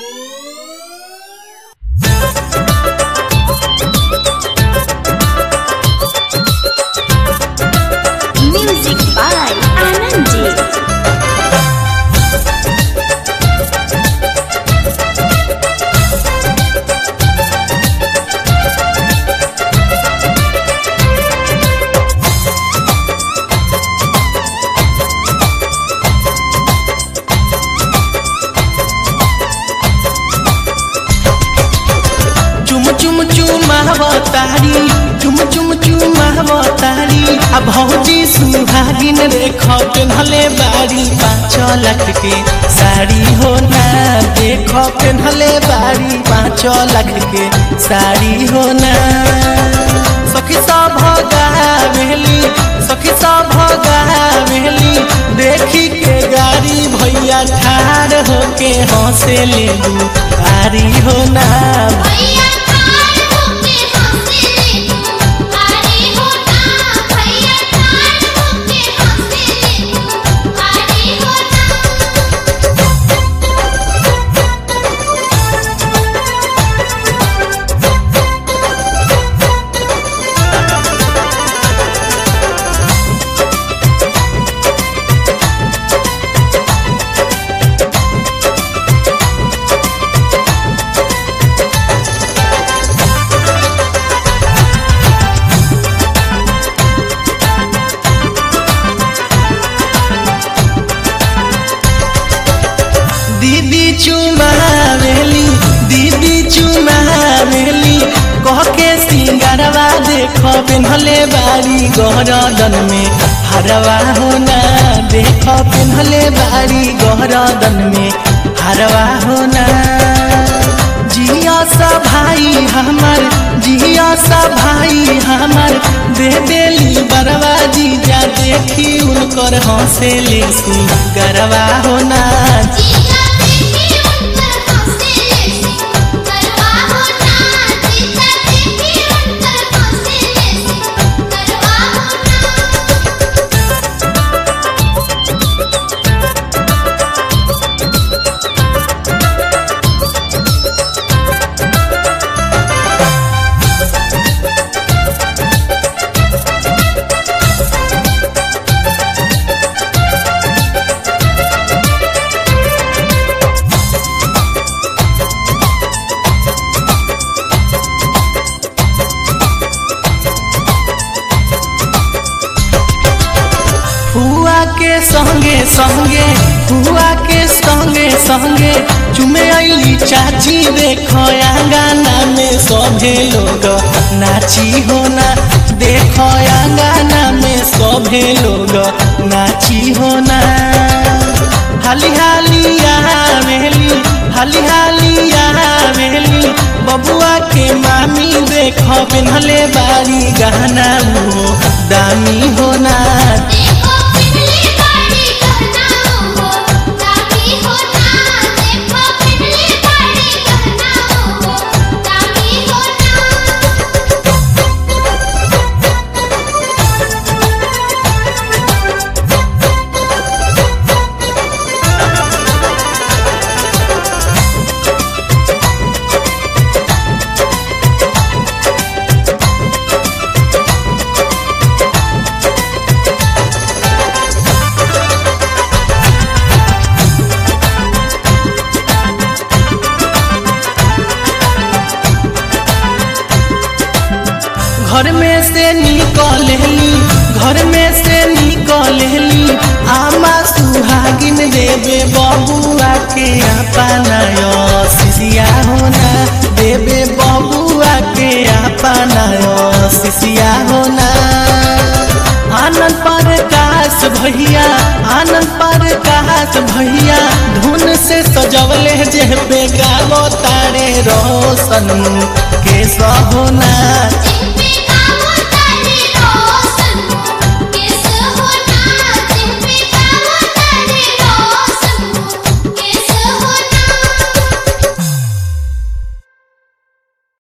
Music by Anandi. चुम चुम चुमावतारी चुम चुम चुमावतारी आ भौजी सुहागिन रेख पेन्हले बारी पाँच लाख के साड़ी हो ना देख पेन्हले बारी पाँच लाख के साड़ी हो ना सखी सब गावेली सखी सब गावेली देखी के गाड़ी भैया ठाड़ होके हंसे ले आरी हो ना भैया ठाड़ होके हंसे ले तू आरे होना भैया ठाड़ होके हंसे ले तू आरे होना दीदी चुमावेली दीदी चुमावेली कह के सिंगारवा देख पेन्हले बारी गहरदन में हरवा होना देख पेन्हले बारी गहरदन में हरवा होना जिया सा भाई हमर जिया सा भाई हमर दे देली बरवा जीजा देखी उनकर हंसे ले गरवा होना जीजा देखी उनकर हंसे ले सी करवा होना जीजा देखी उनकर हंसे ले सी करवा होना हुआ के संगे संगे हुआ के संगे संगे चुमे अली चाची देखो आंगना में सभे लोग नाची होना देखो आंगना में सभे लोग नाची होना हाली हाली आवेली हाली हाली आवेली बबुआ के मामी देखो पेन्हले बारी गहना मुहो दामी होना देखो पिघली बाड़ी कहना हो दामी होना देखो पिघली बाड़ी कहना हो दामी होना घर में से निकलेली घर में से निकलेली आमा सुहागिन देवे बबुआ के अपनाय सिसिया होना देवे बबुआ के अपनाय सिसिया होना आनंद प्रकाश भैया आनंद प्रकाश भैया धुन से सजवले जे पे गावो तारे रोशन के सहोना जीजा